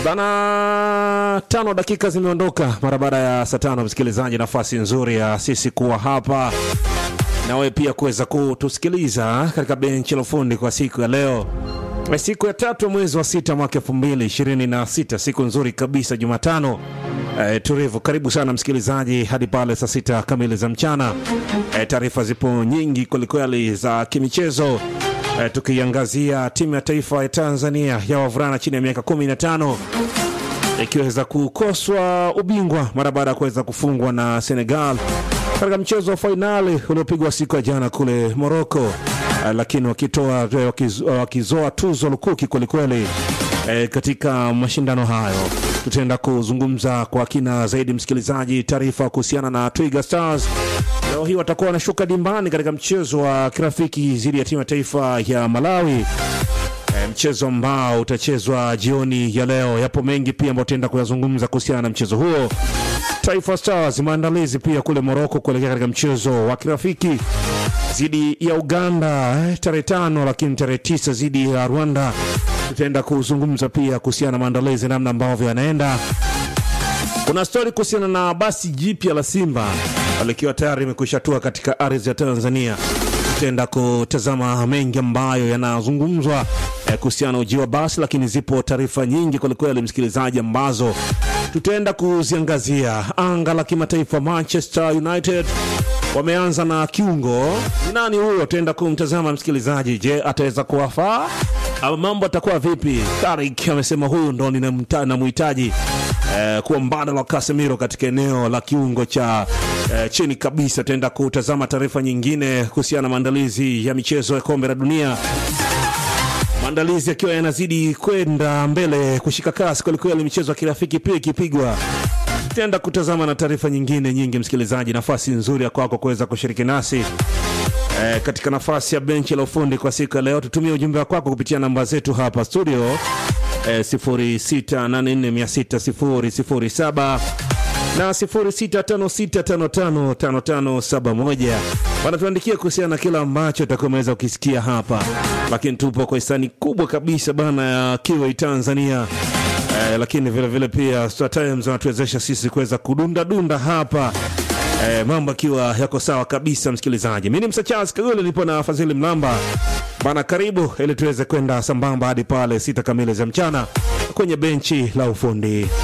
Bana, tano dakika zimeondoka mara baada ya saa tano. Msikilizaji, nafasi nzuri ya sisi kuwa hapa nawe pia kuweza kutusikiliza katika benchi la ufundi kwa siku ya leo, siku ya tatu mwezi wa sita mwaka elfu mbili ishirini na sita siku nzuri kabisa, Jumatano e, tulivu. Karibu sana msikilizaji hadi pale saa sita kamili za mchana. E, taarifa zipo nyingi kwelikweli za kimichezo e, tukiangazia timu ya taifa ya Tanzania ya wavulana chini ya miaka 15 ikiweza kukoswa ubingwa mara baada ya kuweza kufungwa na Senegal katika mchezo wa fainali uliopigwa siku ya jana kule Moroko, uh, lakini wakitoa wakiz, wakizoa tuzo lukuki kwelikweli eh, katika mashindano hayo. Tutaenda kuzungumza kwa kina zaidi, msikilizaji, taarifa kuhusiana na Twiga Stars. Leo hii watakuwa wanashuka dimbani katika mchezo wa kirafiki dhidi ya timu ya taifa ya Malawi. E, mchezo ambao utachezwa jioni ya leo. Yapo mengi pia ambayo tutaenda kuyazungumza kuhusiana na mchezo huo. Taifa Stars maandalizi pia kule Moroko kuelekea katika mchezo wa kirafiki dhidi ya Uganda eh, tarehe tano, lakini tarehe tisa dhidi ya Rwanda. Tutaenda kuzungumza pia kuhusiana na maandalizi, namna ambavyo yanaenda. Kuna stori kuhusiana na basi jipya la Simba likiwa tayari imekwisha tua katika ardhi ya Tanzania tutaenda kutazama mengi ambayo yanazungumzwa eh, kuhusiana na ujio wa basi, lakini zipo taarifa nyingi kwelikweli, msikilizaji, ambazo tutaenda kuziangazia. Anga la kimataifa, Manchester United wameanza na kiungo. Ni nani huyo? Tutaenda kumtazama msikilizaji. Je, ataweza kuwafaa ama mambo atakuwa vipi? Tarik amesema huyu ndo namhitaji eh, kuwa mbadala wa Casemiro katika eneo la kiungo cha eh, chini kabisa. Tutaenda kutazama taarifa nyingine kuhusiana na maandalizi ya michezo ya kombe la dunia, maandalizi yakiwa yanazidi kwenda mbele kushika kasi kwelikweli, michezo ya kirafiki pia ikipigwa. Tutaenda kutazama na taarifa nyingine nyingi, msikilizaji, nafasi nzuri ya kwako kuweza kushiriki nasi E, katika nafasi ya benchi la ufundi kwa siku ya leo, tutumie ujumbe wako kupitia namba zetu hapa studio e, 0684600007 na 0656555571 wanatuandikia kuhusiana na kila ambacho utakuwa umeweza ukisikia hapa, lakini tupo kwa hisani kubwa kabisa bana ya Kiwi Tanzania. E, lakini vilevile pia Star Times wanatuwezesha sisi kuweza kudunda dunda hapa E, mambo akiwa yako sawa kabisa, msikilizaji. Mi ni Msachas Kagule, nipo na Fadhili Mlamba bana, karibu ili tuweze kwenda sambamba hadi pale sita kamili za mchana kwenye benchi la ufundi.